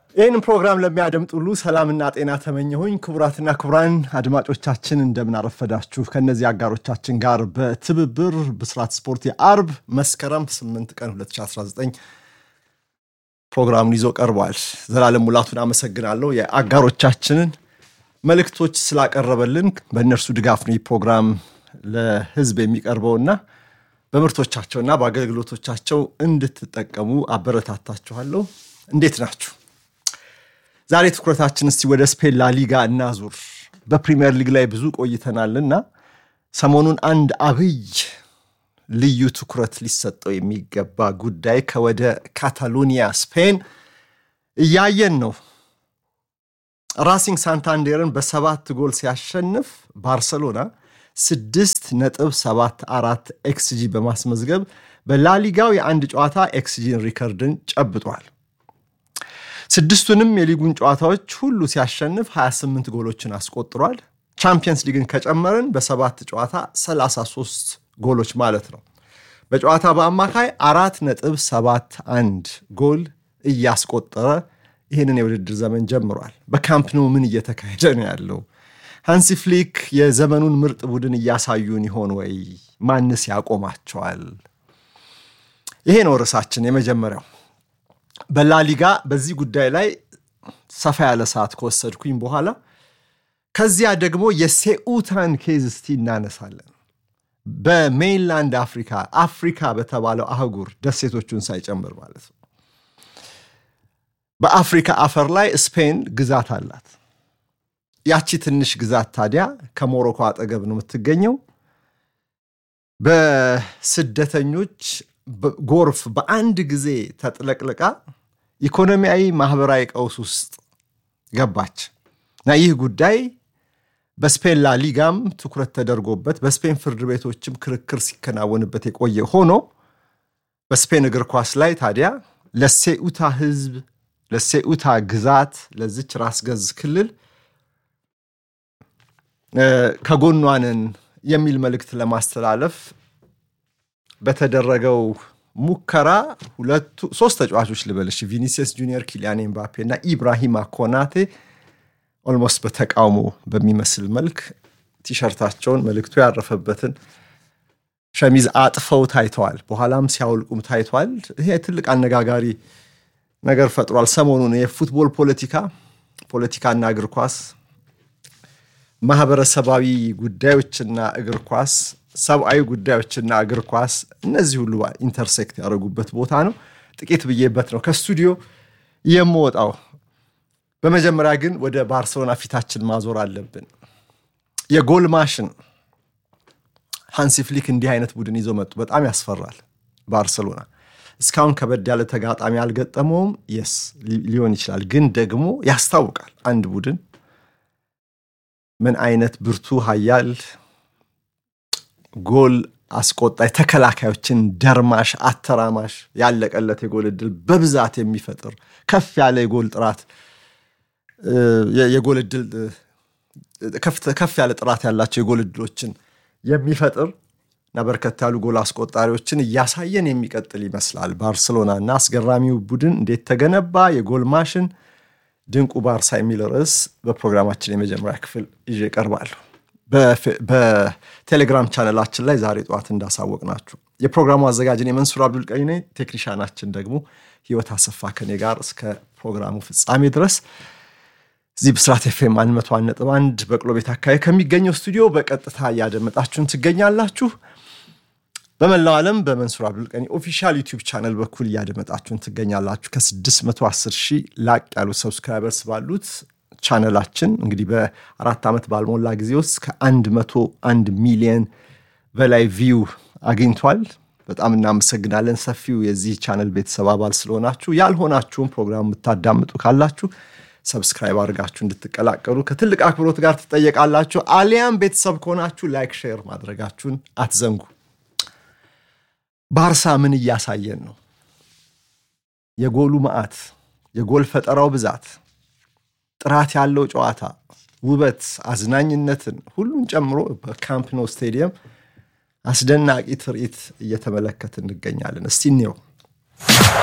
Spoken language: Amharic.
ይህንን ፕሮግራም ለሚያደምጡ ሁሉ ሰላምና ጤና ተመኘሁኝ። ክቡራትና ክቡራን አድማጮቻችን እንደምን አረፈዳችሁ። ከእነዚህ አጋሮቻችን ጋር በትብብር ብስራት ስፖርት የአርብ መስከረም 8 ቀን 2019 ፕሮግራሙን ይዞ ቀርቧል። ዘላለም ሙላቱን አመሰግናለሁ። የአጋሮቻችንን መልእክቶች ስላቀረበልን በእነርሱ ድጋፍ ነው ይህ ፕሮግራም ለሕዝብ የሚቀርበውና በምርቶቻቸውና በአገልግሎቶቻቸው እንድትጠቀሙ አበረታታችኋለሁ። እንዴት ናችሁ? ዛሬ ትኩረታችን እስቲ ወደ ስፔን ላሊጋ እናዙር። በፕሪሚየር ሊግ ላይ ብዙ ቆይተናልና ሰሞኑን አንድ አብይ ልዩ ትኩረት ሊሰጠው የሚገባ ጉዳይ ከወደ ካታሎኒያ ስፔን እያየን ነው። ራሲንግ ሳንታንዴርን በሰባት ጎል ሲያሸንፍ ባርሰሎና ስድስት ነጥብ ሰባት አራት ኤክስጂ በማስመዝገብ በላሊጋው የአንድ ጨዋታ ኤክስጂን ሪከርድን ጨብጧል። ስድስቱንም የሊጉን ጨዋታዎች ሁሉ ሲያሸንፍ 28 ጎሎችን አስቆጥሯል። ቻምፒየንስ ሊግን ከጨመርን በሰባት ጨዋታ 33 ጎሎች ማለት ነው። በጨዋታ በአማካይ አራት ነጥብ ሰባት አንድ ጎል እያስቆጠረ ይህንን የውድድር ዘመን ጀምሯል። በካምፕ ኑ ምን እየተካሄደ ነው ያለው? ሃንሲ ፍሊክ የዘመኑን ምርጥ ቡድን እያሳዩን ይሆን ወይ? ማንስ ያቆማቸዋል? ይሄ ነው ርዕሳችን የመጀመሪያው። በላሊጋ በዚህ ጉዳይ ላይ ሰፋ ያለ ሰዓት ከወሰድኩኝ በኋላ ከዚያ ደግሞ የሴኡታን ኬዝ እስቲ እናነሳለን። በሜይንላንድ አፍሪካ አፍሪካ በተባለው አህጉር ደሴቶቹን ሳይጨምር ማለት ነው። በአፍሪካ አፈር ላይ ስፔን ግዛት አላት። ያቺ ትንሽ ግዛት ታዲያ ከሞሮኮ አጠገብ ነው የምትገኘው። በስደተኞች ጎርፍ በአንድ ጊዜ ተጥለቅልቃ ኢኮኖሚያዊ፣ ማህበራዊ ቀውስ ውስጥ ገባች እና ይህ ጉዳይ በስፔን ላ ሊጋም ትኩረት ተደርጎበት በስፔን ፍርድ ቤቶችም ክርክር ሲከናወንበት የቆየ ሆኖ በስፔን እግር ኳስ ላይ ታዲያ ለሴኡታ ሕዝብ ለሴኡታ ግዛት ለዚች ራስ ገዝ ክልል ከጎኗንን የሚል መልእክት ለማስተላለፍ በተደረገው ሙከራ ሁለቱ ሶስት ተጫዋቾች ልበልሽ ቪኒሲየስ ጁኒየር፣ ኪሊያን ኤምባፔ እና ኢብራሂማ ኮናቴ ኦልሞስት በተቃውሞ በሚመስል መልክ ቲሸርታቸውን መልእክቱ ያረፈበትን ሸሚዝ አጥፈው ታይተዋል። በኋላም ሲያውልቁም ታይተዋል። ይሄ ትልቅ አነጋጋሪ ነገር ፈጥሯል። ሰሞኑን የፉትቦል ፖለቲካ ፖለቲካና እግር ኳስ ማህበረሰባዊ ጉዳዮችና እግር ኳስ ሰብአዊ ጉዳዮችና እግር ኳስ እነዚህ ሁሉ ኢንተርሴክት ያደረጉበት ቦታ ነው። ጥቂት ብዬበት ነው ከስቱዲዮ የምወጣው። በመጀመሪያ ግን ወደ ባርሰሎና ፊታችን ማዞር አለብን። የጎል ማሽን ሃንሲ ፍሊክ እንዲህ አይነት ቡድን ይዘው መጡ። በጣም ያስፈራል። ባርሰሎና እስካሁን ከበድ ያለ ተጋጣሚ አልገጠመውም። የስ ሊሆን ይችላል፣ ግን ደግሞ ያስታውቃል አንድ ቡድን ምን አይነት ብርቱ ኃያል ጎል አስቆጣይ ተከላካዮችን ደርማሽ አተራማሽ ያለቀለት የጎል እድል በብዛት የሚፈጥር ከፍ ያለ የጎል ጥራት የጎል እድል ከፍ ያለ ጥራት ያላቸው የጎል እድሎችን የሚፈጥር እና በርከት ያሉ ጎል አስቆጣሪዎችን እያሳየን የሚቀጥል ይመስላል ባርሰሎና እና አስገራሚው ቡድን እንዴት ተገነባ፣ የጎል ማሽን ድንቁ ባርሳ የሚል ርዕስ በፕሮግራማችን የመጀመሪያ ክፍል ይዤ እቀርባለሁ። በቴሌግራም ቻነላችን ላይ ዛሬ ጠዋት እንዳሳወቅ ናችሁ የፕሮግራሙ አዘጋጅን የመንሱር አብዱል ቀኒ ነኝ። ቴክኒሻናችን ደግሞ ህይወት አሰፋ ከኔ ጋር እስከ ፕሮግራሙ ፍጻሜ ድረስ እዚህ ብስራት ኤፍኤም አንድ መቶ አንድ ነጥብ አንድ በቅሎ ቤት አካባቢ ከሚገኘው ስቱዲዮ በቀጥታ እያደመጣችሁን ትገኛላችሁ። በመላው ዓለም በመንሱር አብዱልቀኒ ኦፊሻል ዩቲዩብ ቻነል በኩል እያደመጣችሁን ትገኛላችሁ። ከ610 ሺህ ላቅ ያሉ ሰብስክራይበርስ ባሉት ቻነላችን እንግዲህ በአራት ዓመት ባልሞላ ጊዜ ውስጥ ከ101 ሚሊየን በላይ ቪው አግኝቷል። በጣም እናመሰግናለን። ሰፊው የዚህ ቻነል ቤተሰብ አባል ስለሆናችሁ፣ ያልሆናችሁም ፕሮግራም የምታዳምጡ ካላችሁ ሰብስክራይብ አድርጋችሁ እንድትቀላቀሉ ከትልቅ አክብሮት ጋር ትጠየቃላችሁ። አሊያም ቤተሰብ ከሆናችሁ ላይክ፣ ሼር ማድረጋችሁን አትዘንጉ። ባርሳ ምን እያሳየን ነው? የጎሉ መዓት፣ የጎል ፈጠራው ብዛት፣ ጥራት ያለው ጨዋታ፣ ውበት፣ አዝናኝነትን ሁሉን ጨምሮ በካምፕ ኖ ስቴዲየም አስደናቂ ትርኢት እየተመለከት እንገኛለን። እስቲ እንየው።